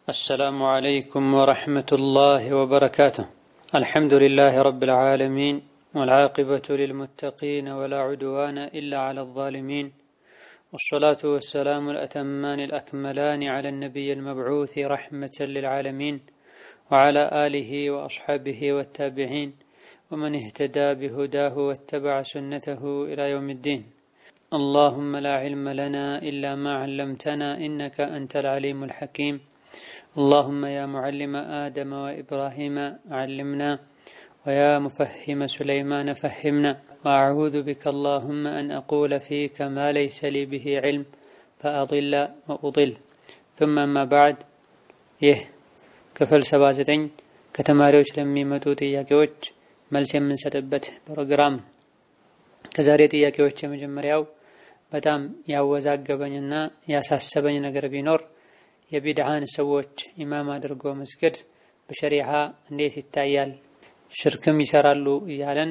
السلام عليكم ورحمة الله وبركاته الحمد لله رب العالمين والعاقبة للمتقين ولا عدوان إلا على الظالمين والصلاة والسلام الأتمان الأكملان على النبي المبعوث رحمة للعالمين وعلى آله وأصحابه والتابعين ومن اهتدى بهداه واتبع سنته إلى يوم الدين اللهم لا علم لنا إلا ما علمتنا إنك أنت العليم الحكيم اللهم يا معلم آدم وإبراهيم علمنا ويا مفهم سليمان فهمنا وأعوذ بك اللهم أن أقول فيك ما ليس لي به علم فأضل وأضل ثم ما بعد ይህ ክፍል 79 ከተማሪዎች ለሚመጡ ጥያቄዎች መልስ የምንሰጥበት ፕሮግራም ከዛሬ ጥያቄዎች የመጀመሪያው በጣም ያወዛገበኝና ያሳሰበኝ ነገር ቢኖር የቢድዓን ሰዎች ኢማም አድርጎ መስገድ በሸሪዓ እንዴት ይታያል? ሽርክም ይሰራሉ እያለን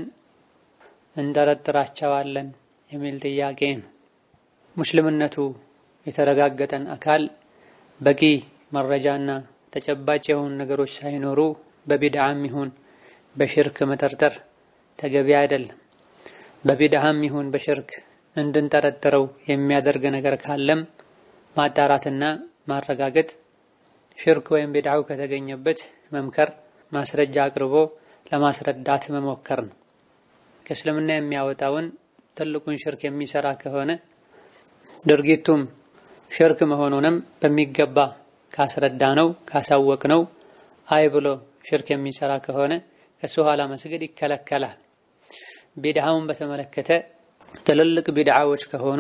እንጠረጥራቸዋለን የሚል ጥያቄ ነው። ሙስልምነቱ የተረጋገጠን አካል በቂ መረጃና ተጨባጭ የሆኑ ነገሮች ሳይኖሩ በቢድዓም ይሁን በሽርክ መጠርጠር ተገቢ አይደለም። በቢድዓም ይሁን በሽርክ እንድንጠረጥረው የሚያደርግ ነገር ካለም ማጣራትና ማረጋገጥ ሽርክ ወይም ቢድዓው ከተገኘበት መምከር፣ ማስረጃ አቅርቦ ለማስረዳት መሞከር ነው። ከእስልምና የሚያወጣውን ትልቁን ሽርክ የሚሰራ ከሆነ ድርጊቱም ሽርክ መሆኑንም በሚገባ ካስረዳ ነው ካሳወቅ ነው አይ ብሎ ሽርክ የሚሰራ ከሆነ ከሱ ኋላ መስገድ ይከለከላል። ቢድዓውን በተመለከተ ትልልቅ ቢድዓዎች ከሆኑ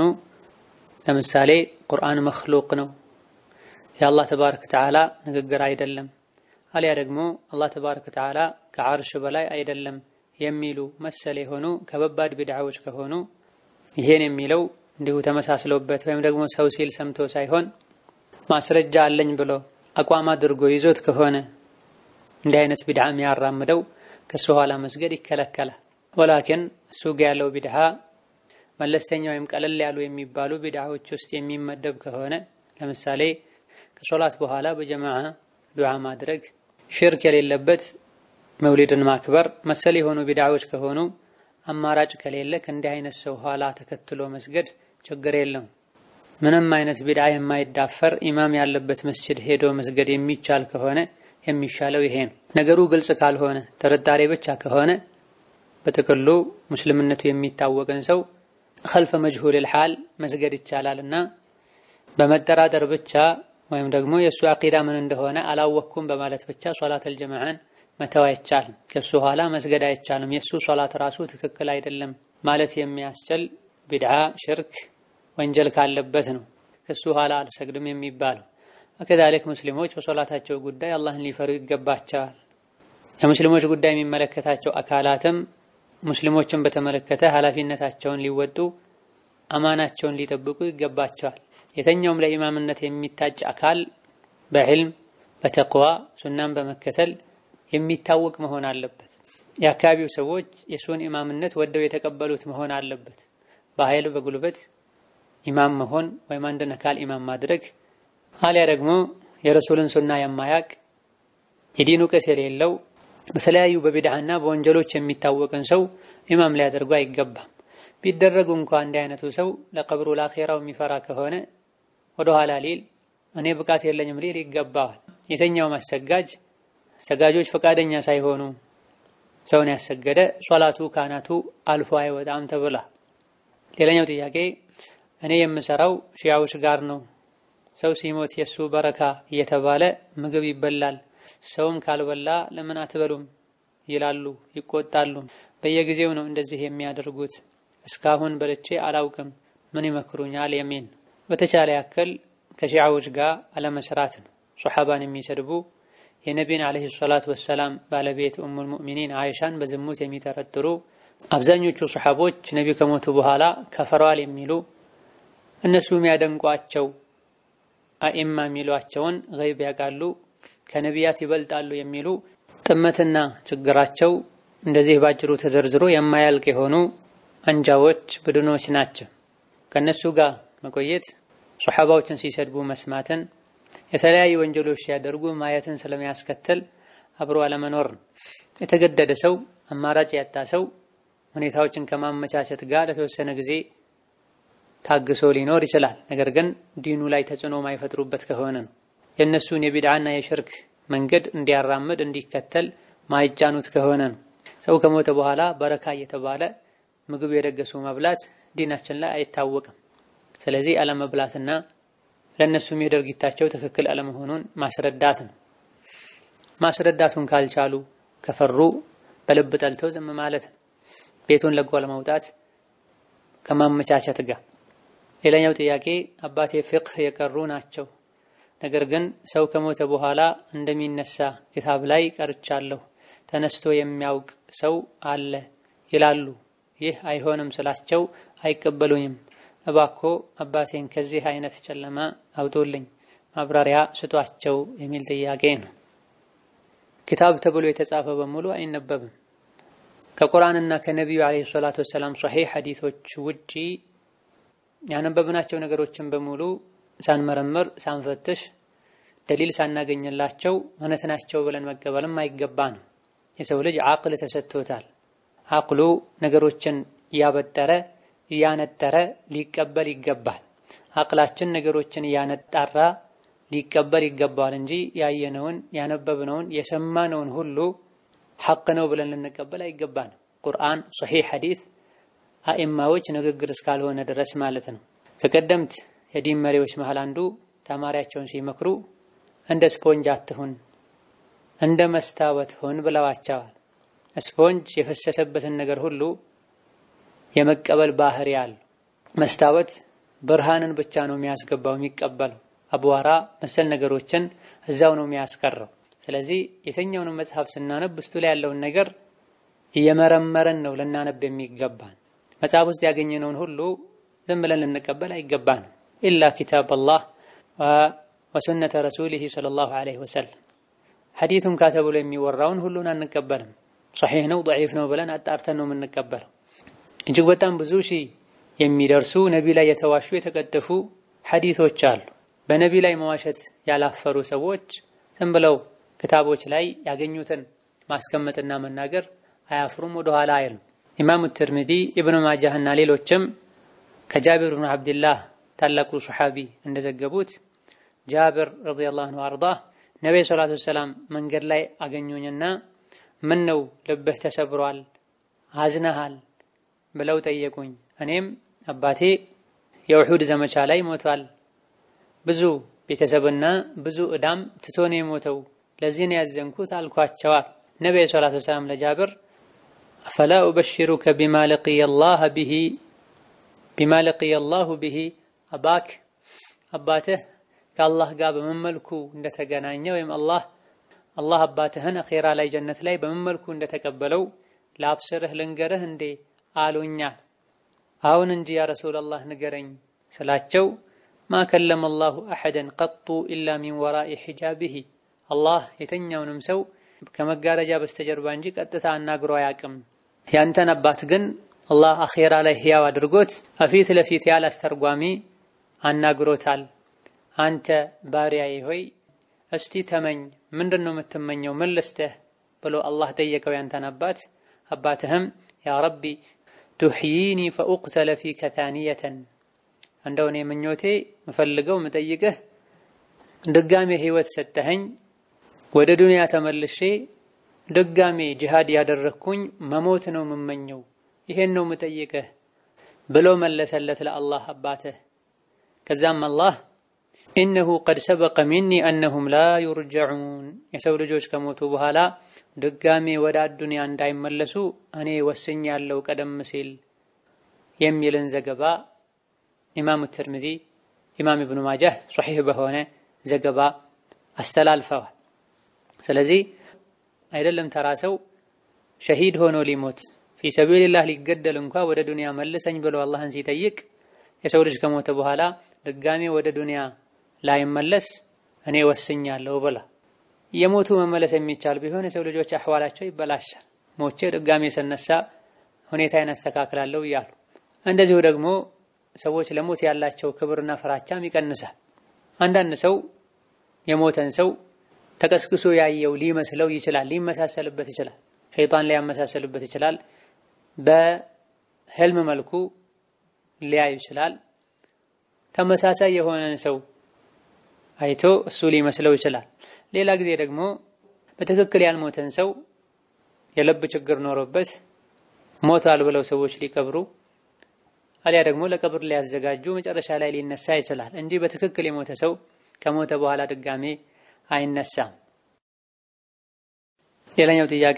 ለምሳሌ ቁርአን መክሉቅ ነው፣ የአላህ ተባረከ ወተዓላ ንግግር አይደለም፣ አሊያ ደግሞ አላህ ተባረከ ወተዓላ ከዓርሽ በላይ አይደለም የሚሉ መሰል የሆኑ ከበባድ ቢድዓዎች ከሆኑ ይሄን የሚለው እንዲሁ ተመሳስሎበት ወይም ደግሞ ሰው ሲል ሰምቶ ሳይሆን ማስረጃ አለኝ ብሎ አቋም አድርጎ ይዞት ከሆነ እንዲህ አይነት ቢድዓ የሚያራምደው ከሱ ኋላ መስገድ ይከለከላል። ወላኪን እሱ ጋ ያለው ቢድዓ መለስተኛ ወይም ቀለል ያሉ የሚባሉ ቢድዓዎች ውስጥ የሚመደብ ከሆነ ለምሳሌ ከሶላት በኋላ በጀማዓ ዱዓ ማድረግ፣ ሽርክ የሌለበት መውሊድን ማክበር መሰል የሆኑ ቢድዓዎች ከሆኑ አማራጭ ከሌለ ከእንዲህ አይነት ሰው ኋላ ተከትሎ መስገድ ችግር የለውም። ምንም አይነት ቢድዓ የማይዳፈር ኢማም ያለበት መስጅድ ሄዶ መስገድ የሚቻል ከሆነ የሚሻለው ይሄ ነው። ነገሩ ግልጽ ካልሆነ ጥርጣሬ ብቻ ከሆነ በጥቅሉ ሙስልምነቱ የሚታወቅን ሰው ኸልፈ መጅሁል ሐል መስገድ ይቻላል እና በመጠራጠር ብቻ ወይም ደግሞ የእሱ አቂዳ ምን እንደሆነ አላወቅኩም በማለት ብቻ ሶላተል ጀማዓን መተው አይቻልም። ከሱ ኋላ መስገድ አይቻልም። የእሱ ሶላት ራሱ ትክክል አይደለም ማለት የሚያስችል ቢድዓ፣ ሽርክ፣ ወንጀል ካለበት ነው ከሱ ኋላ አልሰግድም የሚባለው። ከዛሊክ ሙስሊሞች በሶላታቸው ጉዳይ አላህን ሊፈሩ ይገባቸዋል። የሙስሊሞች ጉዳይ የሚመለከታቸው አካላትም ሙስሊሞችን በተመለከተ ኃላፊነታቸውን ሊወጡ አማናቸውን ሊጠብቁ ይገባቸዋል። የተኛውም ለኢማምነት የሚታጭ አካል በዕልም በተቅዋ ሱናን በመከተል የሚታወቅ መሆን አለበት። የአካባቢው ሰዎች የሱን ኢማምነት ወደው የተቀበሉት መሆን አለበት። በኃይል በጉልበት ኢማም መሆን ወይም አንድን አካል ኢማም ማድረግ አሊያ ደግሞ የረሱልን ሱና የማያቅ የዲን እውቀት የሌለው በተለያዩ በቢድዓና በወንጀሎች የሚታወቅን ሰው ኢማም ሊያደርጉ አይገባም። ቢደረጉ እንኳ እንዲህ አይነቱ ሰው ለቀብሩ ለአኼራው የሚፈራ ከሆነ ወደ ኋላ ሊል እኔ ብቃት የለኝም ሊል ይገባዋል። የተኛውም አሰጋጅ ሰጋጆች ፈቃደኛ ሳይሆኑ ሰውን ያሰገደ ሶላቱ ካናቱ አልፎ አይወጣም ተብላ። ሌላኛው ጥያቄ እኔ የምሰራው ሺያዎች ጋር ነው። ሰው ሲሞት የእሱ በረካ እየተባለ ምግብ ይበላል። ሰውም ካልበላ ለምን አትበሉም ይላሉ፣ ይቆጣሉ። በየጊዜው ነው እንደዚህ የሚያደርጉት። እስካሁን በልቼ አላውቅም፣ ምን ይመክሩኛል? የሚል በተቻለ ያክል ከሺዓዎች ጋር አለመስራት ነው። ሶሓባን የሚሰድቡ የነቢን ዓለይሂ ሰላቱ ወሰላም ባለቤት ኡሙል ሙእሚኒን አይሻን በዝሙት የሚጠረጥሩ አብዛኞቹ ሶሓቦች ነቢ ከሞቱ በኋላ ከፈረዋል የሚሉ እነሱ የሚያደንቋቸው አኢማ የሚሏቸውን ገይብ ያውቃሉ ከነቢያት ይበልጣሉ የሚሉ ጥመትና ችግራቸው እንደዚህ ባጭሩ ተዘርዝሮ የማያልቅ የሆኑ አንጃዎች ቡድኖች ናቸው። ከነሱ ጋር መቆየት ሶሓባዎችን ሲሰድቡ መስማትን የተለያዩ ወንጀሎች ሲያደርጉ ማየትን ስለሚያስከትል አብሮ አለመኖር ነው። የተገደደ ሰው አማራጭ ያጣ ሰው ሁኔታዎችን ከማመቻቸት ጋር ለተወሰነ ጊዜ ታግሶ ሊኖር ይችላል። ነገር ግን ዲኑ ላይ ተጽዕኖ ማይፈጥሩበት ከሆነ ነው። የእነሱን የቢድዓና የሽርክ መንገድ እንዲያራምድ እንዲከተል ማይጫኑት ከሆነ ነው። ሰው ከሞተ በኋላ በረካ እየተባለ ምግብ የደገሱ መብላት ዲናችን ላይ አይታወቅም። ስለዚህ አለመብላትና ለእነሱም የድርጊታቸው ትክክል አለመሆኑን ማስረዳት ነው። ማስረዳቱን ካልቻሉ ከፈሩ በልብ ጠልተው ዝም ማለት ነው። ቤቱን ለቆ ለመውጣት ከማመቻቸት ጋር። ሌላኛው ጥያቄ አባቴ ፍቅህ የቀሩ ናቸው፣ ነገር ግን ሰው ከሞተ በኋላ እንደሚነሳ ክታብ ላይ ቀርቻለሁ፣ ተነስቶ የሚያውቅ ሰው አለ ይላሉ። ይህ አይሆንም ስላቸው አይቀበሉኝም። እባኮ አባቴን ከዚህ አይነት ጨለማ አውጡልኝ፣ ማብራሪያ ስጧቸው የሚል ጥያቄ ነው። ኪታብ ተብሎ የተጻፈ በሙሉ አይነበብም። ከቁርአንና ከነቢዩ ዓለይሂ ሰላቱ ወሰላም ሶሒህ ሐዲቶች ውጪ ያነበብናቸው ነገሮችን በሙሉ ሳንመረምር ሳንፈትሽ ደሊል ሳናገኝላቸው እውነት ናቸው ብለን መቀበልም አይገባ ነው። የሰው ልጅ አቅል ተሰጥቶታል። አቅሉ ነገሮችን እያበጠረ እያነጠረ ሊቀበል ይገባል። አቅላችን ነገሮችን እያነጣራ ሊቀበል ይገባል እንጂ ያየነውን ያነበብነውን የሰማነውን ሁሉ ሐቅ ነው ብለን ልንቀበል አይገባንም። ቁርአን፣ ሶሒህ ሐዲት አኢማዎች ንግግር እስካልሆነ ድረስ ማለት ነው። ከቀደምት የዲን መሪዎች መሃል አንዱ ተማሪያቸውን ሲመክሩ እንደ ስፖንጅ አትሁን፣ እንደ መስታወት ሁን ብለዋቸዋል። ስፖንጅ የፈሰሰበትን ነገር ሁሉ የመቀበል ባህሪ አለው። መስታወት ብርሃንን ብቻ ነው የሚያስገባው የሚቀበለው አቧራ መሰል ነገሮችን እዛው ነው የሚያስቀረው። ስለዚህ የትኛውንም መጽሐፍ ስናነብ ውስጡ ላይ ያለውን ነገር እየመረመረን ነው ልናነብ የሚገባን። መጽሐፍ ውስጥ ያገኘነውን ሁሉ ዝም ብለን ልንቀበል አይገባንም። ኢላ ኪታብ አላህ ወሱነተ ረሱሊሂ ሰለላሁ ዐለይሂ ወሰለም ሐዲቱን ካተብሎ የሚወራውን ሁሉን አንቀበልም። ሰሒህ ነው ደዒፍ ነው ብለን አጣርተን ነው የምንቀበለው። እጅግ በጣም ብዙ ሺህ የሚደርሱ ነቢ ላይ የተዋሹ የተቀጠፉ ሐዲቶች አሉ። በነቢ ላይ መዋሸት ያላፈሩ ሰዎች ዝም ብለው ክታቦች ላይ ያገኙትን ማስቀመጥና መናገር አያፍሩም፣ ወደኋላ አይሉም። ኢማሙ ትርሚዚ፣ ኢብኑ ማጃህ እና ሌሎችም ከጃቢር ብኑ ዓብድላህ ታላቁ ሱሐቢ እንደዘገቡት ጃብር ረዲየላሁ ዐንሁ አርዳህ ነቢይ ሰላቱ ወሰላም መንገድ ላይ አገኙኝና ምን ነው ልብህ ተሰብሯል፣ አዝነሃል ብለው ጠየቁኝ። እኔም አባቴ የውሑድ ዘመቻ ላይ ሞቷል ብዙ ቤተሰብና ብዙ ዕዳም ትቶን የሞተው ለዚህ ነው ያዘንኩት አልኳቸዋል። ነቢዩ ሰላቱ ወሰላም ለጃብር አፈላ ኡበሽሩከ ቢማ ለቂየ አላህ ቢሂ ቢማ ለቂየ አላሁ ቢሂ አባክ አባትህ ከአላህ ጋር በምን መልኩ እንደተገናኘ ወይም አላህ አላህ አባትህን አኼራ ላይ ጀነት ላይ በምን መልኩ እንደተቀበለው ላብስርህ ልንገርህ እንዴ አሉኛል። አሁን እንጂ ያ ረሱለላህ ንገረኝ ስላቸው ማ ከለመ አላሁ አሐደን ቀጡ ኢላ ሚን ወራኢ ሒጃቢሂ አላህ የተኛውንም ሰው ከመጋረጃ በስተጀርባ እንጂ ቀጥታ አናግሮ አያውቅም። ያንተን አባት ግን አላህ አኼራ ላይ ሕያው አድርጎት አፊት ለፊት ያለ አስተርጓሚ አናግሮታል። አንተ ባሪያዬ ሆይ እስቲ ተመኝ፣ ምንድን ነው የምትመኘው? ምን ልስጥህ ብሎ አላህ ጠየቀው ያንተን አባት። አባትህም ያ ረቢ ቱሕይኒ ፈኡቅተለ ፊከ ታኒየተን እንደው እኔ ምኞቴ ምፈልገው ምጠይቅህ ድጋሜ ህይወት ሰጠኸኝ ወደ ዱንያ ተመልሼ ድጋሜ ጂሃድ ያደረግኩኝ መሞት ነው የምመኘው፣ ይሄን ነው ምጠይቅህ ብሎ መለሰለት ለአላህ አባትህ። ከዛም አላህ ኢነሁ ቀድ ሰበቀ ሚኒ አነሁም ላ ዩርጀዑን የሰው ልጆች ከሞቱ በኋላ ድጋሜ ወደ አዱንያ እንዳይመለሱ እኔ ወስኛለሁ ቀደም ሲል የሚልን ዘገባ ኢማሙ ትርሚዚ ኢማም ኢብኑ ማጃህ ሶሒህ በሆነ ዘገባ አስተላልፈዋል። ስለዚህ አይደለም ተራ ሰው ሸሂድ ሆኖ ሊሞት ፊ ሰቢልላህ ሊገደል እንኳ ወደ ዱንያ መልሰኝ ብሎ አላህን ሲጠይቅ የሰው ልጅ ከሞተ በኋላ ድጋሜ ወደ ዱንያ ላይመለስ እኔ ወስኛለሁ ብላ የሞቱ መመለስ የሚቻል ቢሆን የሰው ልጆች አህዋላቸው ይበላሻል። ሞቼ ድጋሜ ስነሳ ሁኔታዬን አስተካክላለሁ እያሉ እንደዚሁ ደግሞ ሰዎች ለሞት ያላቸው ክብርና ፍራቻም ይቀንሳል። አንዳንድ ሰው የሞተን ሰው ተቀስቅሶ ያየው ሊመስለው ይችላል፣ ሊመሳሰልበት ይችላል፣ ሸይጣን ሊያመሳሰልበት ይችላል። በህልም መልኩ ሊያዩ ይችላል። ተመሳሳይ የሆነን ሰው አይቶ እሱ ሊመስለው ይችላል። ሌላ ጊዜ ደግሞ በትክክል ያልሞተን ሰው የልብ ችግር ኖሮበት ሞቷል ብለው ሰዎች ሊቀብሩ አሊያ ደግሞ ለቀብር ሊያዘጋጁ መጨረሻ ላይ ሊነሳ ይችላል እንጂ በትክክል የሞተ ሰው ከሞተ በኋላ ድጋሜ አይነሳም። ሌላኛው ጥያቄ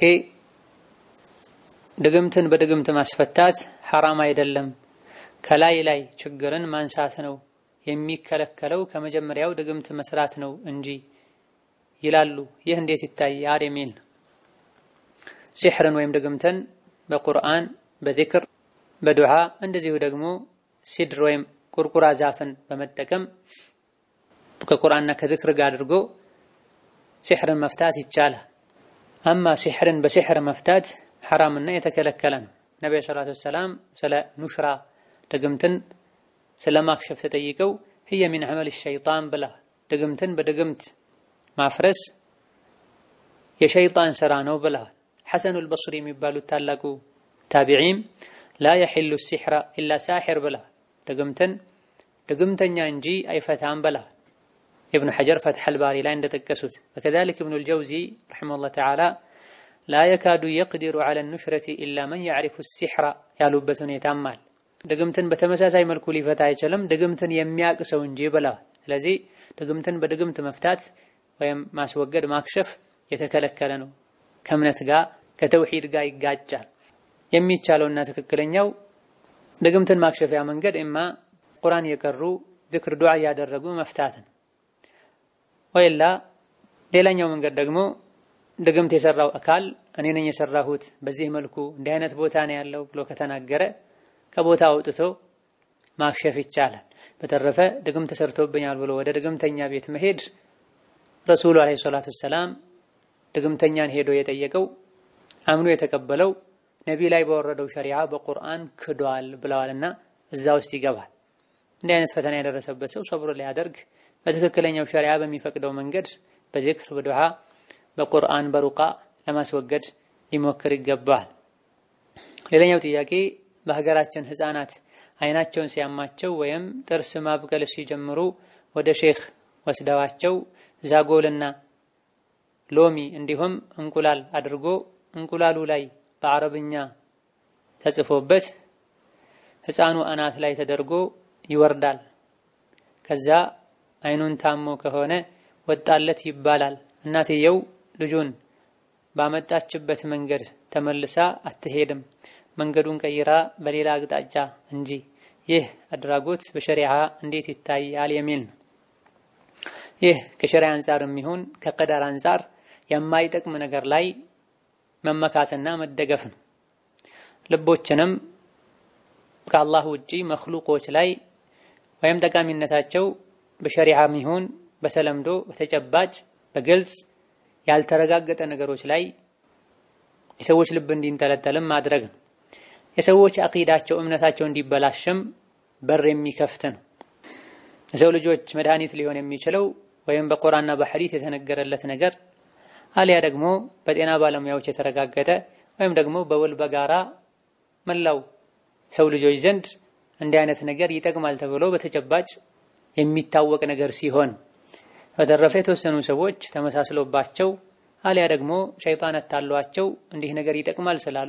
ድግምትን በድግምት ማስፈታት ሐራም አይደለም፣ ከላይ ላይ ችግርን ማንሳት ነው የሚከለከለው፣ ከመጀመሪያው ድግምት መስራት ነው እንጂ ይላሉ። ይህ እንዴት ይታያል? የሚል ሲሕርን ወይም ድግምትን በቁርአን በዚክር በዱዓ እንደዚሁ ደግሞ ሲድር ወይም ቁርቁራ ዛፍን በመጠቀም ከቁርአንና ከዚክር ጋር አድርጎ ሲሕርን መፍታት ይቻላል። አማ ሲሕርን በሲሕር መፍታት ሐራምና የተከለከለ ነው። ነቢዩ ሰላቱ ወሰላም ስለ ኑሽራ ድግምትን ስለ ማክሸፍ ተጠይቀው ህየ ሚን ዐመል ሸይጣን ብላ ድግምትን በድግምት ማፍረስ የሸይጣን ስራ ነው ብለዋል። ሐሰኑል በስሪ የሚባሉት ታላቁ ታቢዒም ላ የሒሉ ሲሕራ ኢላ ሳሒር ብለዋል። ድግምትን ድግምተኛ እንጂ አይፈታም ብለዋል። ኢብኑ ሐጀር ፈትሐል ባሪ ላይ እንደጠቀሱት ወከዛሊክ ኢብኑል ጀውዚ ረሒመሁላህ ተዓላ ላ የካዱ የቅዲሩ ዐለ ኑሽረቲ ኢላ መን ያዕሪፉ ሲሕራ ያሉበት ሁኔታም አለ። ድግምትን በተመሳሳይ መልኩ ሊፈታ አይችልም ድግምትን የሚያውቅ ሰው እንጂ ብለዋል። ስለዚህ ድግምትን በድግምት መፍታት ወይም ማስወገድ ማክሸፍ የተከለከለ ነው። ከእምነት ጋር ከተውሂድ ጋር ይጋጫል። የሚቻለውና ትክክለኛው ድግምትን ማክሸፊያ መንገድ እማ ቁርአን የቀሩ ዝክር ዱዓ እያደረጉ መፍታትን ወይላ ሌላኛው መንገድ ደግሞ ድግምት የሰራው አካል እኔ ነኝ የሰራሁት በዚህ መልኩ እንዲህ አይነት ቦታ ነው ያለው ብሎ ከተናገረ ከቦታ አውጥቶ ማክሸፍ ይቻላል። በተረፈ ድግምት ተሰርቶብኛል ብሎ ወደ ድግምተኛ ቤት መሄድ ረሱሉ አለይሂ ሰላቱ ወሰላም ድግምተኛን ሄዶ የጠየቀው አምኖ የተቀበለው ነቢ ላይ በወረደው ሸሪዓ በቁርአን ክዷል ብለዋልና እዛ ውስጥ ይገባል። እንዲህ አይነት ፈተና የደረሰበት ሰው ሰብሮ ሊያደርግ በትክክለኛው ሸሪዓ በሚፈቅደው መንገድ በዚክር በዱዓ በቁርአን በሩቃ ለማስወገድ ሊሞክር ይገባል። ሌላኛው ጥያቄ በሀገራችን ህፃናት አይናቸውን ሲያማቸው ወይም ጥርስ ማብቀል ሲጀምሩ ወደ ሼክ ወስደዋቸው ዛጎልና ሎሚ እንዲሁም እንቁላል አድርጎ እንቁላሉ ላይ በአረብኛ ተጽፎበት ህፃኑ አናት ላይ ተደርጎ ይወርዳል። ከዛ አይኑን ታሞ ከሆነ ወጣለት ይባላል። እናትየው ልጁን ባመጣችበት መንገድ ተመልሳ አትሄድም፣ መንገዱን ቀይራ በሌላ አቅጣጫ እንጂ። ይህ አድራጎት በሸሪዓ እንዴት ይታያል? የሚል ነው። ይህ ከሸሪዓ አንጻር የሚሆን ከቀደር አንጻር የማይጠቅም ነገር ላይ መመካትና መደገፍ ነው። ልቦችንም ከአላህ ውጪ መክሉቆች ላይ ወይም ጠቃሚነታቸው በሸሪዓም ይሁን በተለምዶ በተጨባጭ በግልጽ ያልተረጋገጠ ነገሮች ላይ የሰዎች ልብ እንዲንጠለጠልም ማድረግ ነው። የሰዎች አቂዳቸው እምነታቸው እንዲበላሽም በር የሚከፍት ነው። የሰው ልጆች መድኃኒት ሊሆን የሚችለው ወይም በቁርአንና በሐዲስ የተነገረለት ነገር አሊያ ደግሞ በጤና ባለሙያዎች የተረጋገጠ ወይም ደግሞ በውል በጋራ መላው ሰው ልጆች ዘንድ እንዲህ አይነት ነገር ይጠቅማል ተብሎ በተጨባጭ የሚታወቅ ነገር ሲሆን፣ በተረፈ የተወሰኑ ሰዎች ተመሳስሎባቸው አሊያ ደግሞ ሸይጣን አታሏቸው እንዲህ ነገር ይጠቅማል ስላሉ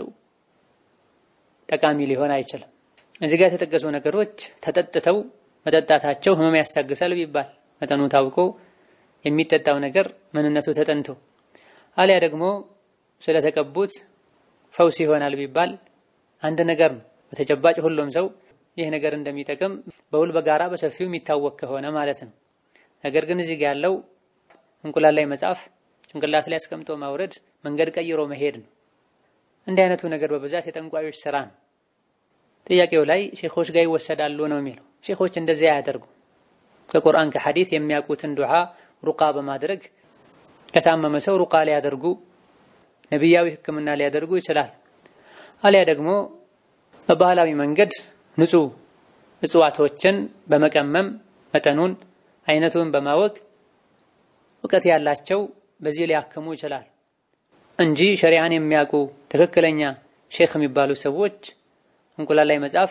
ጠቃሚ ሊሆን አይችልም። እዚህ ጋር የተጠቀሱ ነገሮች ተጠጥተው መጠጣታቸው ህመም ያስታግሳል ቢባል መጠኑ ታውቆ የሚጠጣው ነገር ምንነቱ ተጠንቶ አሊያ ደግሞ ስለተቀቡት ፈውስ ይሆናል ቢባል አንድ ነገር ነው። በተጨባጭ ሁሉም ሰው ይህ ነገር እንደሚጠቅም በውል በጋራ በሰፊው የሚታወቅ ከሆነ ማለት ነው። ነገር ግን እዚህ ጋር ያለው እንቁላል ላይ መጻፍ፣ ጭንቅላት ላይ አስቀምጦ ማውረድ፣ መንገድ ቀይሮ መሄድ ነው። እንዲህ አይነቱ ነገር በብዛት የጠንቋዮች ስራ ነው። ጥያቄው ላይ ሼኾች ጋር ይወሰዳሉ ነው የሚለው። ሼኾች እንደዚያ አያደርጉ። ከቁርአን ከሐዲት የሚያውቁትን ዱዓ ሩቃ በማድረግ ከታመመ ሰው ሩቃ ሊያደርጉ ነቢያዊ ሕክምና ሊያደርጉ ይችላል። አሊያ ደግሞ በባህላዊ መንገድ ንጹህ እጽዋቶችን በመቀመም መጠኑን አይነቱን በማወቅ እውቀት ያላቸው በዚህ ሊያክሙ ይችላል እንጂ ሸሪዓን የሚያውቁ ትክክለኛ ሼክ የሚባሉ ሰዎች እንቁላል ላይ መጻፍ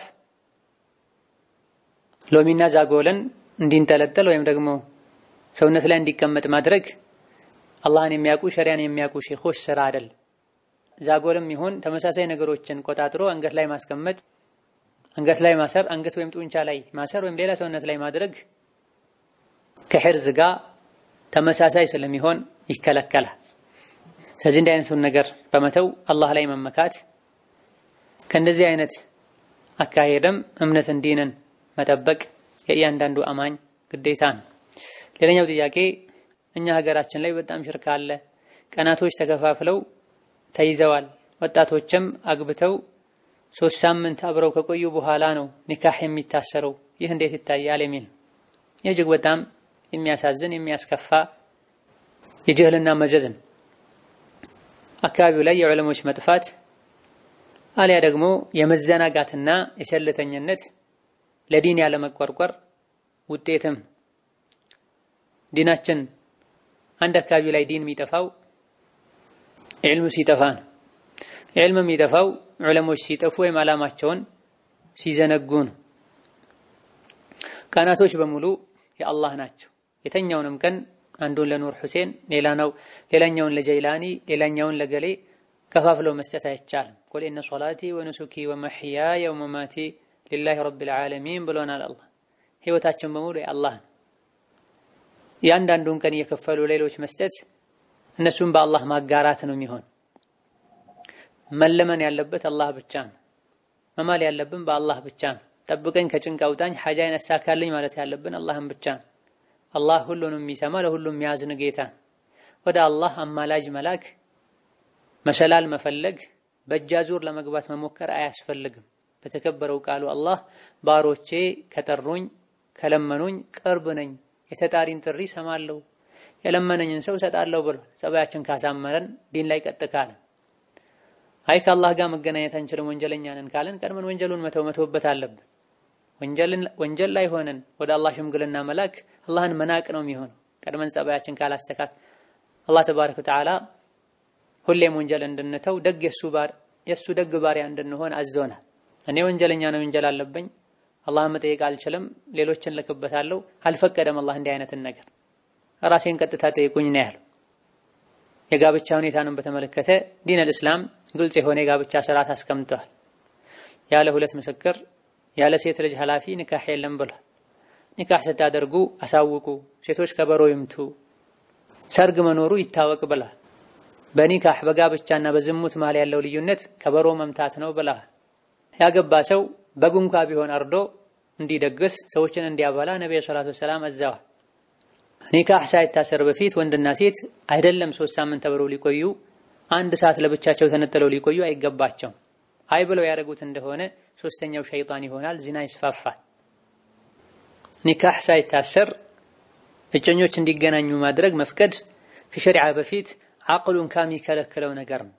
ሎሚና ዛጎለን እንዲንጠለጠል ወይም ደግሞ ሰውነት ላይ እንዲቀመጥ ማድረግ አላህን የሚያውቁ ሸሪያን የሚያውቁ ሼኾች ስራ አይደል። ዛጎልም ይሁን ተመሳሳይ ነገሮችን ቆጣጥሮ አንገት ላይ ማስቀመጥ፣ አንገት ላይ ማሰር፣ አንገት ወይም ጡንቻ ላይ ማሰር ወይም ሌላ ሰውነት ላይ ማድረግ ከሕርዝ ጋር ተመሳሳይ ስለሚሆን ይከለከላል። ስለዚህ እንዲህ አይነቱን ነገር በመተው አላህ ላይ መመካት ከእንደዚህ አይነት አካሄድም እምነትን ዲንን መጠበቅ የእያንዳንዱ አማኝ ግዴታ ነው። ሌላኛው ጥያቄ እኛ ሀገራችን ላይ በጣም ሽርክ አለ። ቀናቶች ተከፋፍለው ተይዘዋል። ወጣቶችም አግብተው ሶስት ሳምንት አብረው ከቆዩ በኋላ ነው ኒካህ የሚታሰረው። ይህ እንዴት ይታያል? የሚል እጅግ በጣም የሚያሳዝን የሚያስከፋ የጅህልና መዘዝን አካባቢው ላይ የዑለሞች መጥፋት አሊያ ደግሞ የመዘናጋትና የቸልተኝነት ለዲን ያለመቆርቆር ውጤትም ዲናችን አንድ አካባቢ ላይ ዲን የሚጠፋው ዕልም ሲጠፋ ነው። ዕልም የሚጠፋው ዑለሞች ሲጠፉ ወይም ዓላማቸውን ሲዘነጉ ነው። ቀናቶች በሙሉ የአላህ ናቸው። የተኛውንም ቀን አንዱን ለኑር ሁሴን፣ ሌላኛውን ለጀይላኒ፣ ሌላኛውን ለገሌ ከፋፍለው መስጠት አይቻልም። ቁል ኢነ ሶላቲ ወኑሱኪ ወመሕያየ ወመማቲ ሊላሂ ረቢል ዓለሚን ብሎናል። አላህ ህይወታችን በሙሉ የአላህ ነው። የአንዳንዱን ቀን እየከፈሉ ሌሎች መስጠት እነሱም በአላህ ማጋራት ነው የሚሆን። መለመን ያለበት አላህ ብቻ ነው። መማል ያለብን በአላህ ብቻ ነው። ጠብቀኝ፣ ከጭንቅ አውጣኝ፣ ሐጃዬን አሳካልኝ ማለት ያለብን አላህን ብቻ ነው። አላህ ሁሉንም የሚሰማ ለሁሉም የሚያዝን ጌታ ነው። ወደ አላህ አማላጅ መላክ መሰላል መፈለግ በእጅ አዙር ለመግባት መሞከር አያስፈልግም። በተከበረው ቃሉ አላህ ባሮቼ ከጠሩኝ ከለመኑኝ ቅርብ ነኝ፣ የተጣሪን ጥሪ ሰማለሁ፣ የለመነኝን ሰው እሰጣለሁ ብሏል። ጸባያችን ካሳመረን ዲን ላይ ቀጥ ካለን፣ አይ ከአላህ ጋር መገናኘት አንችልም ወንጀለኛ ነን ካለን ቀድመን ወንጀሉን መተው መተውበት አለብን። ወንጀል ላይ ሆነን ወደ አላህ ሽምግልና መላክ አላህን መናቅ ነው የሚሆነው። ቀድመን ጸባያችን ካላስተካክ አላህ ተባረከ ወተዓላ ሁሌም ወንጀል እንድንተው ደግ የእሱ ደግ ባሪያ እንድንሆን አዞናል። እኔ ወንጀለኛ ነው ወንጀል አለብኝ አላህን መጠየቅ አልችልም፣ ሌሎችን ልክበታለሁ፣ አልፈቀደም አላህ እንዲህ አይነትን ነገር ራሴን ቀጥታ ጠይቁኝ ነው ያለው። የጋብቻ ሁኔታንም በተመለከተ ዲን አልእስላም ግልጽ የሆነ የጋብቻ ስርዓት አስቀምጠዋል። ያለ ሁለት ምስክር ያለ ሴት ልጅ ኃላፊ ኒካህ የለም ብሏል። ኒካህ ስታደርጉ አሳውቁ፣ ሴቶች ከበሮ ይምቱ፣ ሰርግ መኖሩ ይታወቅ ብሏል። በኒካህ በጋብቻና በዝሙት መሃል ያለው ልዩነት ከበሮ መምታት ነው ብለዋል። ያገባ ሰው በጉንኳ ቢሆን አርዶ እንዲደግስ ሰዎችን እንዲያበላ ነብዩ ሰለላሁ ዐለይሂ ወሰለም አዘዋል። ኒካህ ሳይታሰር በፊት ወንድና ሴት አይደለም ሶስት ሳምንት አብረው ሊቆዩ አንድ ሰዓት ለብቻቸው ተነጥለው ሊቆዩ አይገባቸውም። አይ ብለው ያደረጉት እንደሆነ ሶስተኛው ሸይጣን ይሆናል፣ ዚና ይስፋፋል። ኒካህ ሳይታሰር እጮኞች እንዲገናኙ ማድረግ መፍቀድ ከሸሪዓ በፊት አቅሉን ከሚከለክለው ነገር ነው።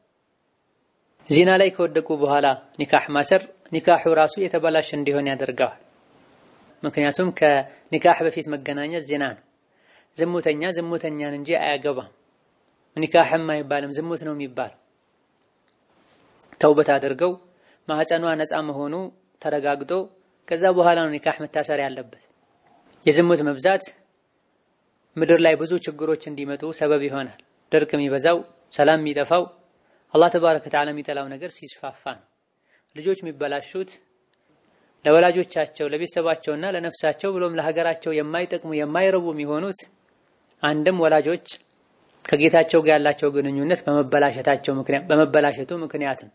ዚና ላይ ከወደቁ በኋላ ኒካህ ማሰር ኒካሑ ራሱ የተበላሽ እንዲሆን ያደርገዋል። ምክንያቱም ከኒካህ በፊት መገናኘት ዚና ነው። ዝሙተኛ ዝሙተኛን እንጂ አያገባም። ኒካህም አይባልም ዝሙት ነው የሚባለው። ተውበት አድርገው ማህፀኗ ነፃ መሆኑ ተረጋግጦ ከዛ በኋላ ነው ኒካህ መታሰር ያለበት። የዝሙት መብዛት ምድር ላይ ብዙ ችግሮች እንዲመጡ ሰበብ ይሆናል። ድርቅ የሚበዛው፣ ሰላም የሚጠፋው፣ አላህ ተባረከ ወተዓላ የሚጠላው ነገር ሲስፋፋ ነው። ልጆች የሚበላሹት ለወላጆቻቸው ለቤተሰባቸውና ለነፍሳቸው ብሎም ለሀገራቸው የማይጠቅሙ የማይረቡ የሚሆኑት አንድም ወላጆች ከጌታቸው ጋር ያላቸው ግንኙነት በመበላሸታቸው ምክንያት በመበላሸቱ ምክንያትም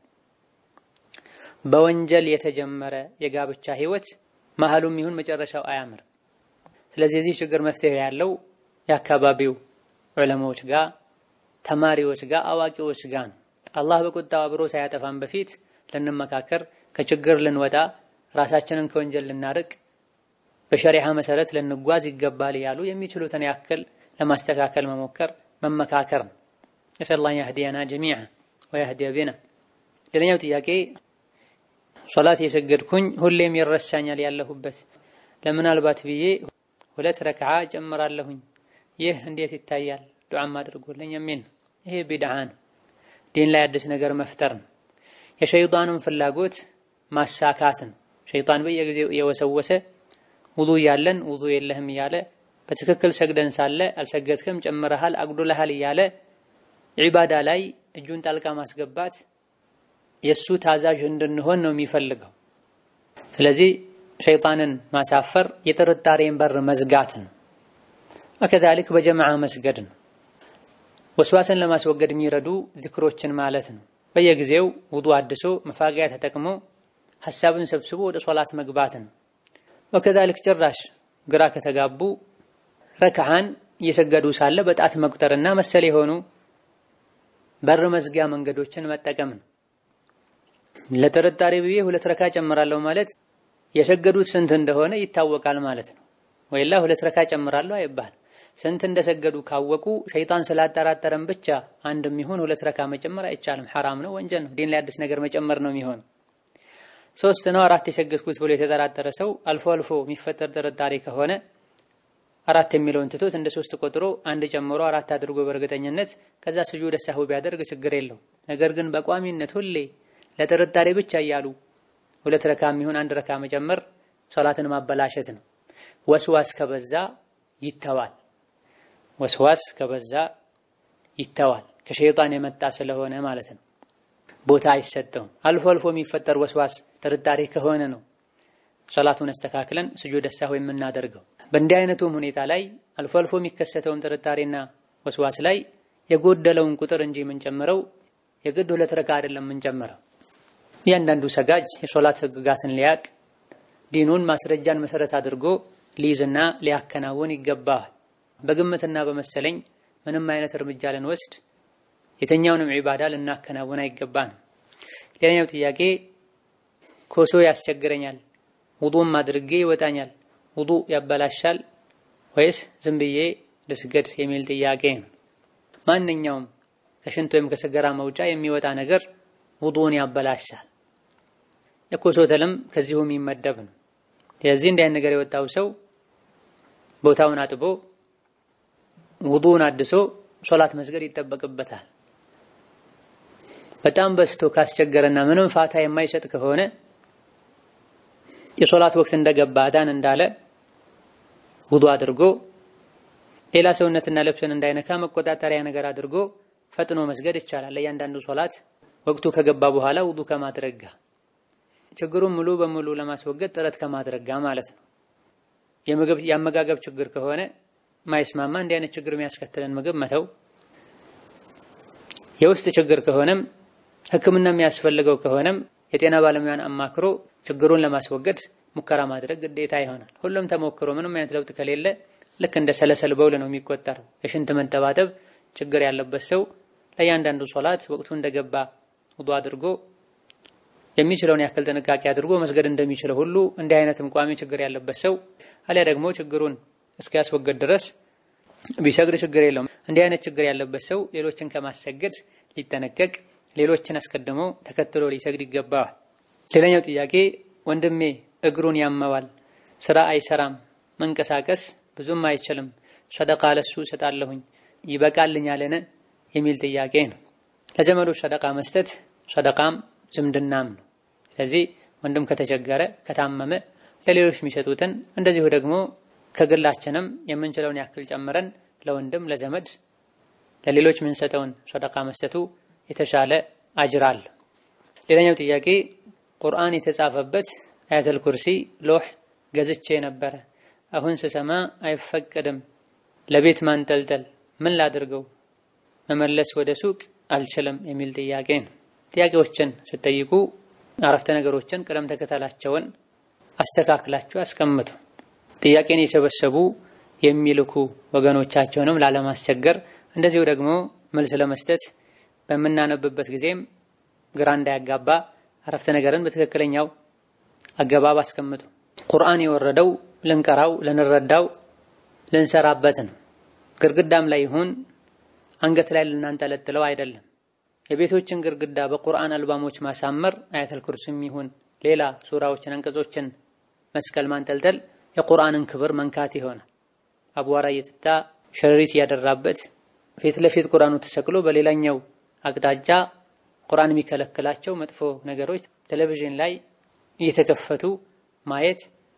በወንጀል የተጀመረ የጋብቻ ህይወት መሀሉም ይሁን መጨረሻው አያምርም። ስለዚህ የዚህ ችግር መፍትሄ ያለው የአካባቢው ዑለማዎች ጋር፣ ተማሪዎች ጋር፣ አዋቂዎች ጋር ነው። አላህ በቁጣው አብሮ ሳያጠፋን በፊት ልንመካከር፣ ከችግር ልንወጣ፣ ራሳችንን ከወንጀል ልናርቅ፣ በሸሪዓ መሰረት ልንጓዝ ይገባል ያሉ የሚችሉትን ያክል ለማስተካከል መሞከር መመካከር ነው። ነስአሉላህ የህዲየና ጀሚዓ ወየህዲየ ቢና። ሌላኛው ጥያቄ ሶላት የሰገድኩኝ ሁሌም ይረሳኛል ያለሁበት ለምናልባት ብዬ ሁለት ረክዓ ጨምራለሁኝ። ይህ እንዴት ይታያል? ዱዓም አድርጎልኝ የሚል ነው። ይሄ ቢድዓ ነው። ዲን ላይ አዲስ ነገር መፍጠር ነው። የሸይጣኑን ፍላጎት ማሳካት ነው። ሸይጣን በየጊዜው እየወሰወሰ ውዱ እያለን ውዱ የለህም እያለ በትክክል ሰግደን ሳለ አልሰገድክም፣ ጨምረሃል፣ አጉድለሃል እያለ ዒባዳ ላይ እጁን ጣልቃ ማስገባት የእሱ ታዛዥ እንድንሆን ነው የሚፈልገው። ስለዚህ ሸይጣንን ማሳፈር የጥርጣሬን በር መዝጋት ነው። ወከዛሊክ በጀማዓ መስገድ ነው። ወስዋስን ለማስወገድ የሚረዱ ዚክሮችን ማለት ነው። በየጊዜው ውዱ አድሶ መፋቂያ ተጠቅሞ ሐሳብን ሰብስቦ ወደ ሶላት መግባት ነው። ወከዛሊክ ጭራሽ ግራ ከተጋቡ ረክዓን እየሰገዱ ሳለ በጣት መቁጠርና መሰል የሆኑ በር መዝጊያ መንገዶችን መጠቀም ነው። ለጥርጣሬ ብዬ ሁለት ረካ ጨምራለሁ ማለት የሰገዱት ስንት እንደሆነ ይታወቃል ማለት ነው። ወይላ ሁለት ረካ ጨምራለሁ አይባል። ስንት እንደሰገዱ ካወቁ ሸይጣን ስላጠራጠረን ብቻ አንድ የሚሆን ሁለት ረካ መጨመር አይቻልም። ሐራም ነው፣ ወንጀል ነው። ዲን ላይ አዲስ ነገር መጨመር ነው የሚሆነው። ሶስት ነው አራት የሰገድኩት ብሎ የተጠራጠረ ሰው አልፎ አልፎ የሚፈጠር ጥርጣሬ ከሆነ አራት የሚለውን ትቶት እንደ ሶስት ቆጥሮ አንድ ጨምሮ አራት አድርጎ በእርግጠኝነት ከዛ ስጁድ ሰህው ቢያደርግ ችግር የለው። ነገር ግን በቋሚነት ሁሌ ለጥርጣሬ ብቻ እያሉ ሁለት ረካ የሚሆን አንድ ረካ መጨመር ሶላትን ማበላሸት ነው። ወስዋስ ከበዛ ይተዋል። ወስዋስ ከበዛ ይተዋል። ከሸይጣን የመጣ ስለሆነ ማለት ነው። ቦታ አይሰጠውም። አልፎ አልፎ የሚፈጠር ወስዋስ ጥርጣሬ ከሆነ ነው ሶላቱን አስተካክለን ስጁድ ሰህው የምናደርገው። በእንዲህ አይነቱም ሁኔታ ላይ አልፎ አልፎ የሚከሰተውን ጥርጣሬና ወስዋስ ላይ የጎደለውን ቁጥር እንጂ የምንጨምረው የግድ ሁለት ረካ አይደለም የምንጨምረው። እያንዳንዱ ሰጋጅ የሶላት ህግጋትን ሊያቅ ዲኑን ማስረጃን መሰረት አድርጎ ሊይዝና ሊያከናውን ይገባል። በግምትና በመሰለኝ ምንም አይነት እርምጃ ልንወስድ የተኛውንም ዒባዳ ልናከናውን አይገባንም። ሌላኛው ጥያቄ ኮሶ ያስቸግረኛል፣ ውዱም አድርጌ ይወጣኛል፣ ውዱ ያበላሻል ወይስ ዝም ብዬ ልስገድ የሚል ጥያቄ ነው። ማንኛውም ከሽንት ወይም ከሰገራ መውጫ የሚወጣ ነገር ውዱን ያበላሻል። የኮሶ ተልም ከዚሁ የሚመደብ ነው። ስለዚህ እንዲህ አይነት ነገር የወጣው ሰው ቦታውን አጥቦ ውዱን አድሶ ሶላት መስገድ ይጠበቅበታል። በጣም በስቶ ካስቸገረና ምንም ፋታ የማይሰጥ ከሆነ የሶላት ወቅት እንደገባ አዳን እንዳለ ውዱ አድርጎ ሌላ ሰውነትና ልብስን እንዳይነካ መቆጣጠሪያ ነገር አድርጎ ፈጥኖ መስገድ ይቻላል። ለእያንዳንዱ ሶላት ወቅቱ ከገባ በኋላ ውዱ ከማድረግ ጋር ችግሩን ሙሉ በሙሉ ለማስወገድ ጥረት ከማድረግ ጋር ማለት ነው። የምግብ የአመጋገብ ችግር ከሆነ ማይስማማ እንዲህ አይነት ችግር የሚያስከትለን ምግብ መተው፣ የውስጥ ችግር ከሆነም ሕክምና የሚያስፈልገው ከሆነም የጤና ባለሙያን አማክሮ ችግሩን ለማስወገድ ሙከራ ማድረግ ግዴታ ይሆናል። ሁሉም ተሞክሮ ምንም አይነት ለውጥ ከሌለ ልክ እንደ ሰለሰል በውል ነው የሚቆጠረው። የሽንት መንጠባጠብ ችግር ያለበት ሰው ለእያንዳንዱ ሶላት ወቅቱ እንደገባ ውዱ አድርጎ የሚችለውን ያክል ጥንቃቄ አድርጎ መስገድ እንደሚችለው ሁሉ እንዲህ አይነትም ቋሚ ችግር ያለበት ሰው አሊያ ደግሞ ችግሩን እስኪያስወገድ ድረስ ቢሰግድ ችግር የለውም። እንዲህ አይነት ችግር ያለበት ሰው ሌሎችን ከማሰገድ ሊጠነቀቅ፣ ሌሎችን አስቀድሞ ተከትሎ ሊሰግድ ይገባዋል። ሌላኛው ጥያቄ ወንድሜ እግሩን ያመዋል፣ ስራ አይሰራም፣ መንቀሳቀስ ብዙም አይችልም፣ ሰደቃ ለሱ እሰጣለሁኝ ይበቃልኛልን የሚል ጥያቄ ነው። ለዘመዶች ሰደቃ መስጠት ሰደቃም ዝምድናም ነው። ስለዚህ ወንድም ከተቸገረ ከታመመ ለሌሎች የሚሰጡትን እንደዚሁ ደግሞ ከግላችንም የምንችለውን ያክል ጨምረን ለወንድም ለዘመድ ለሌሎች የምንሰጠውን ሰደቃ መስጠቱ የተሻለ አጅር አለ። ሌላኛው ጥያቄ ቁርአን የተጻፈበት አያተል ኩርሲ ሎህ ገዝቼ ነበረ። አሁን ስሰማ አይፈቀድም ለቤት ማንጠልጠል ምን ላድርገው? መመለስ ወደ ሱቅ አልችልም የሚል ጥያቄ ነው። ጥያቄዎችን ስትጠይቁ አረፍተ ነገሮችን ቅደም ተከተላቸውን አስተካክላችሁ አስቀምጡ። ጥያቄን የሰበሰቡ የሚልኩ ወገኖቻቸውንም ላለማስቸገር እንደዚሁ ደግሞ መልስ ለመስጠት በምናነብበት ጊዜም ግራ እንዳያጋባ አረፍተ ነገርን በትክክለኛው አገባብ አስቀምጡ። ቁርአን የወረደው ልንቀራው፣ ልንረዳው፣ ልንሰራበት ነው። ግርግዳም ላይ ይሁን አንገት ላይ ልናንጠለጥለው አይደለም። የቤቶችን ግርግዳ በቁርአን አልባሞች ማሳመር አያተል ኩርሲም ይሁን ሌላ ሱራዎችን፣ አንቀጾችን መስቀል ማንጠልጠል የቁርአንን ክብር መንካት ይሆናል። አቧራ እየጠጣ ሸረሪት እያደራበት ፊት ለፊት ቁርአኑ ተሰቅሎ በሌላኛው አቅጣጫ ቁርአን የሚከለክላቸው መጥፎ ነገሮች ቴሌቪዥን ላይ እየተከፈቱ ማየት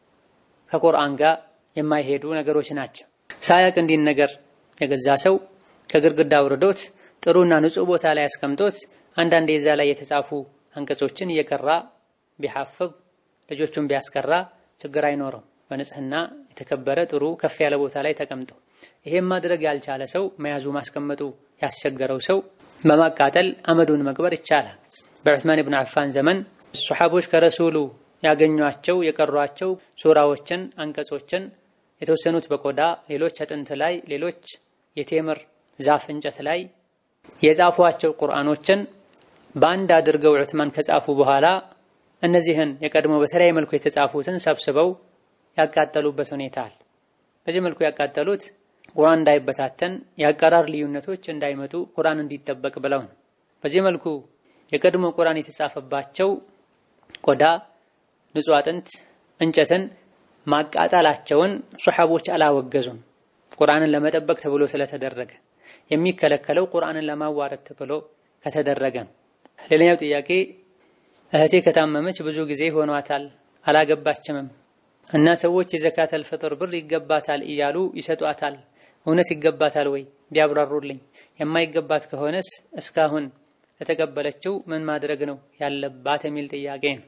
ከቁርአን ጋር የማይሄዱ ነገሮች ናቸው። ሳያቅ እንዲን ነገር የገዛ ሰው ከግድግዳ አውርዶት ጥሩና ንጹህ ቦታ ላይ አስቀምጦት አንዳንዴ እዛ ላይ የተጻፉ አንቀጾችን እየቀራ ቢሐፍዝ ልጆቹን ቢያስቀራ ችግር አይኖረው። በንጽህና የተከበረ ጥሩ ከፍ ያለ ቦታ ላይ ተቀምጠው ይሄም ማድረግ ያልቻለ ሰው መያዙ ማስቀመጡ ያስቸገረው ሰው በማቃጠል አመዱን መቅበር ይቻላል። በዑስማን ኢብኑ አፋን ዘመን ሱሐቦች ከረሱሉ ያገኟቸው የቀሯቸው ሱራዎችን፣ አንቀጾችን የተወሰኑት በቆዳ ሌሎች አጥንት ላይ ሌሎች የቴምር ዛፍ እንጨት ላይ የጻፏቸው ቁርአኖችን በአንድ አድርገው ዑስማን ከጻፉ በኋላ እነዚህን የቀድሞ በተለያየ መልኩ የተጻፉትን ሰብስበው ያቃጠሉበት ሁኔታ አለ። በዚህ መልኩ ያቃጠሉት ቁርአን እንዳይበታተን የአቀራር ልዩነቶች እንዳይመጡ ቁርአን እንዲጠበቅ ብለው ነው። በዚህ መልኩ የቀድሞ ቁርአን የተጻፈባቸው ቆዳ፣ ንጹህ አጥንት፣ እንጨትን ማቃጠላቸውን ሱሐቦች አላወገዙም። ቁርአንን ለመጠበቅ ተብሎ ስለተደረገ የሚከለከለው ቁርአንን ለማዋረድ ተብሎ ከተደረገ ነው። ሌላኛው ጥያቄ እህቴ ከታመመች ብዙ ጊዜ ሆኗታል፣ አላገባችምም እና ሰዎች የዘካተል ፍጥር ብር ይገባታል እያሉ ይሰጧታል። እውነት ይገባታል ወይ ቢያብራሩልኝ። የማይገባት ከሆነስ እስካሁን ለተቀበለችው ምን ማድረግ ነው ያለባት የሚል ጥያቄ ነው።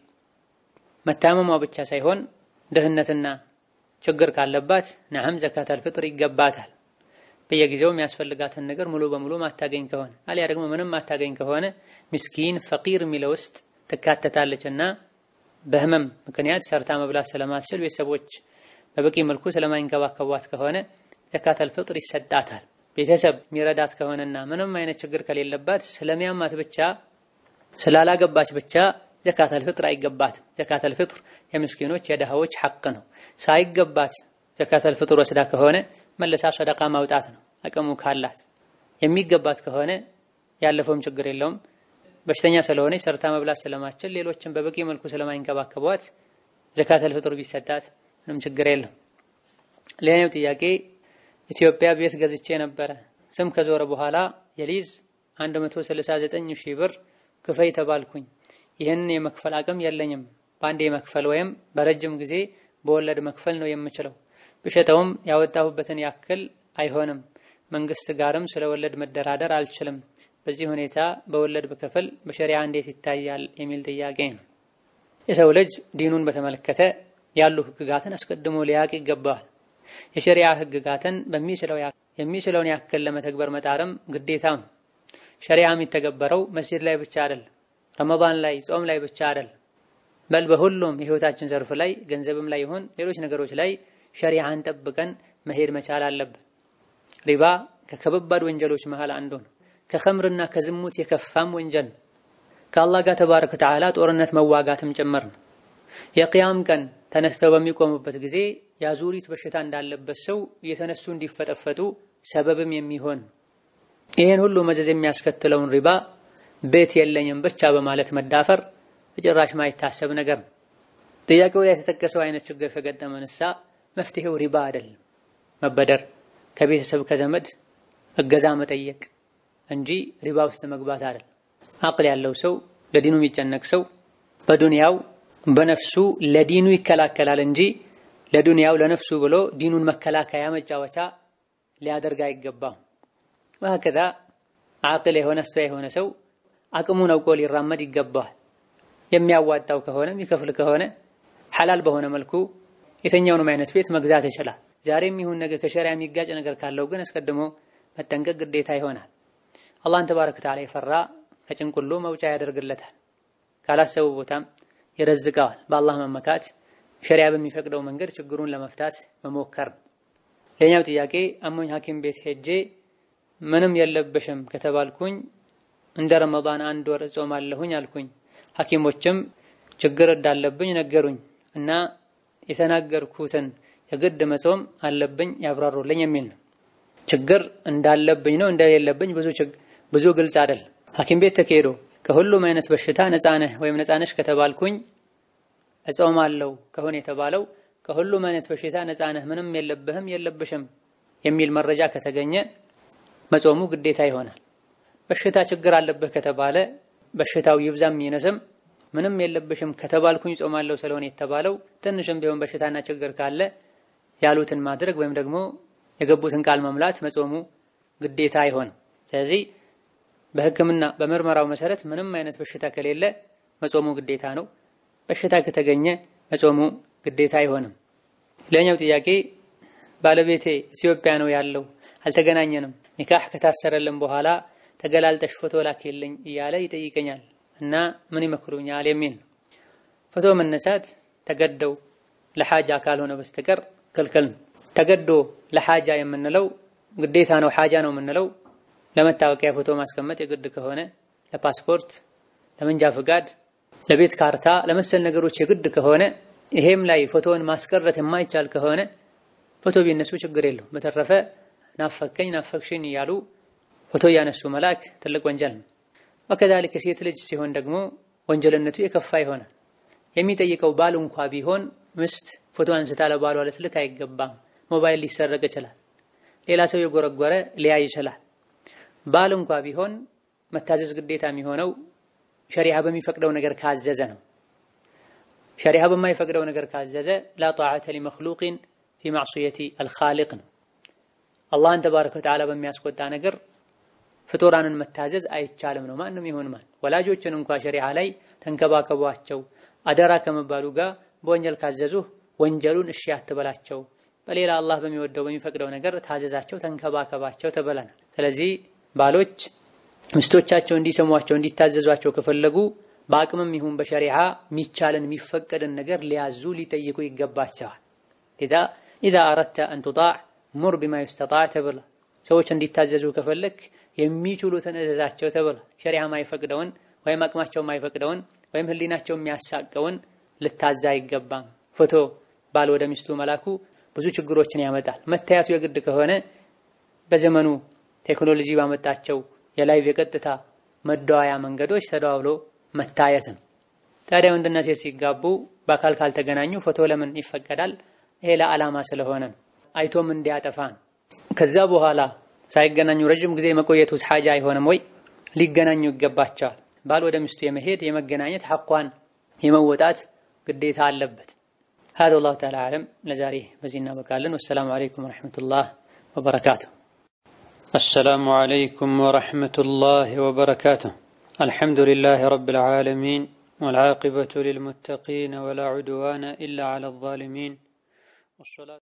መታመሟ ብቻ ሳይሆን ድህነትና ችግር ካለባት ነዓም ዘካተል ፍጥር ይገባታል። በየጊዜው የሚያስፈልጋትን ነገር ሙሉ በሙሉ ማታገኝ ከሆነ አሊያ ደግሞ ምንም ማታገኝ ከሆነ ምስኪን ፈቂር የሚለው ውስጥ ትካተታለች እና በህመም ምክንያት ሰርታ መብላት ስለማትችል ቤተሰቦች በበቂ መልኩ ስለማይንከባከቧት ከሆነ ዘካተል ፍጥር ይሰጣታል። ቤተሰብ የሚረዳት ከሆነና ምንም አይነት ችግር ከሌለባት ስለሚያማት ብቻ ስላላገባች ብቻ ዘካተል ፍጥር አይገባትም። ዘካተል ፍጥር የምስኪኖች የደሃዎች ሐቅ ነው። ሳይገባት ዘካተል ፍጥር ወስዳ ከሆነ መልሳ ሰደቃ ማውጣት ነው አቅሙ ካላት። የሚገባት ከሆነ ያለፈውም ችግር የለውም። በሽተኛ ስለሆነች ሰርታ መብላት ስለማትችል ሌሎችን በበቂ መልኩ ስለማይንከባከቧት ዘካተል ፍጥር ቢሰጣት ምንም ችግር የለም። ሌላኛው ጥያቄ ኢትዮጵያ ቤት ገዝቼ ነበረ። ስም ከዞረ በኋላ የሊዝ 169 ሺህ ብር ክፈይ ተባልኩኝ። ይህንን የመክፈል አቅም የለኝም። በአንዴ መክፈል ወይም በረጅም ጊዜ በወለድ መክፈል ነው የምችለው። ብሸጠውም ያወጣሁበትን ያክል አይሆንም። መንግስት ጋርም ስለ ወለድ መደራደር አልችልም። በዚህ ሁኔታ በወለድ በክፍል በሸሪዓ እንዴት ይታያል የሚል ጥያቄ ነው። የሰው ልጅ ዲኑን በተመለከተ ያሉ ህግጋትን አስቀድሞ ሊያቅ ይገባዋል። የሸሪዓ ህግጋትን የሚችለውን ያክል ለመተግበር መጣርም ግዴታ ነው። ሸሪዓ የሚተገበረው መስጂድ ላይ ብቻ አይደል፣ ረመዳን ላይ ጾም ላይ ብቻ አይደል፣ በል በሁሉም የህይወታችን ዘርፍ ላይ ገንዘብም ላይ ይሁን ሌሎች ነገሮች ላይ ሸሪዓን ጠብቀን መሄድ መቻል አለብን። ሪባ ከከባድ ወንጀሎች መሃል አንዱ ነው። ከኸምርና ከዝሙት የከፋም ወንጀል ነው። ከአላህ ጋር ተባረከ ወተዓላ ጦርነት መዋጋትም ጭምር ነው። የቅያም ቀን ተነስተው በሚቆሙበት ጊዜ የአዙሪት በሽታ እንዳለበት ሰው እየተነሱ እንዲፈጠፈጡ ሰበብም የሚሆን ይህን ሁሉ መዘዝ የሚያስከትለውን ሪባ ቤት የለኝም ብቻ በማለት መዳፈር በጭራሽ ማይታሰብ ነገር ነው። ጥያቄው ላይ የተጠቀሰው አይነት ችግር ከገጠመንሳ መፍትሄው ሪባ አይደለም፣ መበደር፣ ከቤተሰብ ከዘመድ እገዛ መጠየቅ እንጂ ሪባ ውስጥ መግባት አይደለም። አቅል ያለው ሰው ለዲኑ የሚጨነቅ ሰው በዱንያው በነፍሱ ለዲኑ ይከላከላል እንጂ ለዱንያው ለነፍሱ ብሎ ዲኑን መከላከያ መጫወቻ ሊያደርግ አይገባም። ወሀከዛ አቅል የሆነ ስቶ የሆነ ሰው አቅሙን አውቆ ሊራመድ ይገባዋል። የሚያዋጣው ከሆነ የሚከፍል ከሆነ ሐላል በሆነ መልኩ የትኛውንም አይነት ቤት መግዛት ይችላል። ዛሬም ይሁን ነገ ከሸሪያ የሚጋጭ ነገር ካለው ግን አስቀድሞ መጠንቀቅ ግዴታ ይሆናል። አላህን ተባረከ ወተዓላ የፈራ ከጭንቁሉ መውጫ ያደርግለታል። ካላሰቡ ቦታም ይረዝቀዋል። በአላህ መመካት ሸሪያ በሚፈቅደው መንገድ ችግሩን ለመፍታት መሞከር። ሌላኛው ጥያቄ አሞኝ ሐኪም ቤት ሄጄ ምንም የለብሽም ከተባልኩኝ እንደ ረመዳን አንድ ወር እጾማለሁኝ አልኩኝ። ሐኪሞችም ችግር እንዳለብኝ ነገሩኝ እና የተናገርኩትን የግድ መጾም አለብኝ ያብራሩልኝ የሚል ነው። ችግር እንዳለብኝ ነው እንደሌለብኝ ብዙ ብዙ ግልጽ አይደል። ሐኪም ቤት ተካሄዶ ከሁሉም አይነት በሽታ ነፃ ነህ ወይም ነፃ ነሽ ከተባልኩኝ እጾማለሁ ከሆነ የተባለው ከሁሉም አይነት በሽታ ነፃ ነህ ምንም የለብህም የለብሽም የሚል መረጃ ከተገኘ መጾሙ ግዴታ ይሆናል። በሽታ ችግር አለብህ ከተባለ በሽታው ይብዛም ይነስም ምንም የለብሽም ከተባልኩኝ ጾማለሁ ስለሆነ የተባለው ትንሽም ቢሆን በሽታና ችግር ካለ ያሉትን ማድረግ ወይም ደግሞ የገቡትን ቃል መሙላት መጾሙ ግዴታ አይሆንም። ስለዚህ በሕክምና በምርመራው መሰረት ምንም አይነት በሽታ ከሌለ መጾሙ ግዴታ ነው። በሽታ ከተገኘ መጾሙ ግዴታ አይሆንም። ሌላኛው ጥያቄ ባለቤቴ ኢትዮጵያ ነው ያለው፣ አልተገናኘንም። ኒካህ ከታሰረልን በኋላ ተገላልጠሽ ፎቶ ላክልኝ እያለ ይጠይቀኛል እና ምን ይመክሩኛል የሚል ነው። ፎቶ መነሳት ተገደው ለሓጃ ካልሆነ በስተቀር ክልክል ነው። ተገዶ ለሓጃ የምንለው ግዴታ ነው፣ ሓጃ ነው የምንለው ለመታወቂያ ፎቶ ማስቀመጥ የግድ ከሆነ ለፓስፖርት፣ ለመንጃ ፍቃድ፣ ለቤት ካርታ፣ ለመሰል ነገሮች የግድ ከሆነ ይሄም ላይ ፎቶውን ማስቀረት የማይቻል ከሆነ ፎቶ ቢነሱ ችግር የለው። በተረፈ ናፈከኝ ናፈክሽኝ እያሉ ፎቶ እያነሱ መላክ ትልቅ ወንጀል ነው። ወከዛሊክ ሴት ልጅ ሲሆን ደግሞ ወንጀልነቱ የከፋ ይሆናል። የሚጠይቀው ባል እንኳ ቢሆን ምስት ፎቶ አንስታ ለባሏ ልትልክ አይገባም። ሞባይል ሊሰረቅ ይችላል። ሌላ ሰው የጎረጎረ ሊያይ ይችላል። ባል እንኳ ቢሆን መታዘዝ ግዴታ የሚሆነው ሸሪዓ በሚፈቅደው ነገር ካዘዘ ነው። ሸሪዓ በማይፈቅደው ነገር ካዘዘ ላ ጣዓተ ሊመክሉቅን ፊ ማዕሱየቲ አልኻሊቅ ነው። አላህን ተባረከ ወተዓላ በሚያስቆጣ ነገር ፍጡራንን መታዘዝ አይቻልም ነው። ማንም ይሁን ማን ወላጆችን እንኳ ሸሪዓ ላይ ተንከባከቧቸው አደራ ከመባሉ ጋር በወንጀል ካዘዙህ ወንጀሉን እሺ አትበላቸው። በሌላ አላህ በሚወደው በሚፈቅደው ነገር ታዘዛቸው፣ ተንከባከባቸው ተበላናል። ስለዚህ ባሎች ሚስቶቻቸው እንዲሰሟቸው እንዲታዘዟቸው ከፈለጉ በአቅምም ይሁን በሸሪዓ የሚቻልን የሚፈቀድን ነገር ሊያዙ ሊጠይቁ ይገባቸዋል። ኢዛ አረድተ አን ቱጣዕ ሙር ቢማ ዩስተጣዕ ተብላ ሰዎች እንዲታዘዙ ከፈለክ የሚችሉትን እዘዛቸው ተብላ ሸሪዓ ማይፈቅደውን ወይም አቅማቸው ማይፈቅደውን ወይም ህሊናቸው የሚያሳቀውን ልታዛ አይገባም። ፎቶ ባል ወደ ሚስቱ መላኩ ብዙ ችግሮችን ያመጣል። መታየቱ የግድ ከሆነ በዘመኑ ቴክኖሎጂ ባመጣቸው የላይቭ የቀጥታ መደዋያ መንገዶች ተደዋውሎ መታየት ነው። ታዲያ ወንድና ሴት ሲጋቡ በአካል ካልተገናኙ ፎቶ ለምን ይፈቀዳል? ይሄ ለዓላማ ስለሆነ ነው። አይቶም እንዲያጠፋ ነው። ከዛ በኋላ ሳይገናኙ ረጅም ጊዜ መቆየቱስ ሓጃ አይሆንም ወይ? ሊገናኙ ይገባቸዋል። ባል ወደ ሚስቱ የመሄድ የመገናኘት ሐቋን የመወጣት ግዴታ አለበት። ሀዛ ወላሁ ተዓላ አዕለም። ለዛሬ በዚህ እናበቃለን። ወሰላሙ አለይኩም ወረሕመቱላህ ወበረካቱሁ። አሰላሙ አለይኩም ወረሕመቱላህ ወበረካቱሁ። አልሐምዱሊላህ ረብል ዓለሚን ወልዓቂበቱ ሊልሙተቂን ወላ ዑድዋነ ኢላ ዐላ ዛሊሚን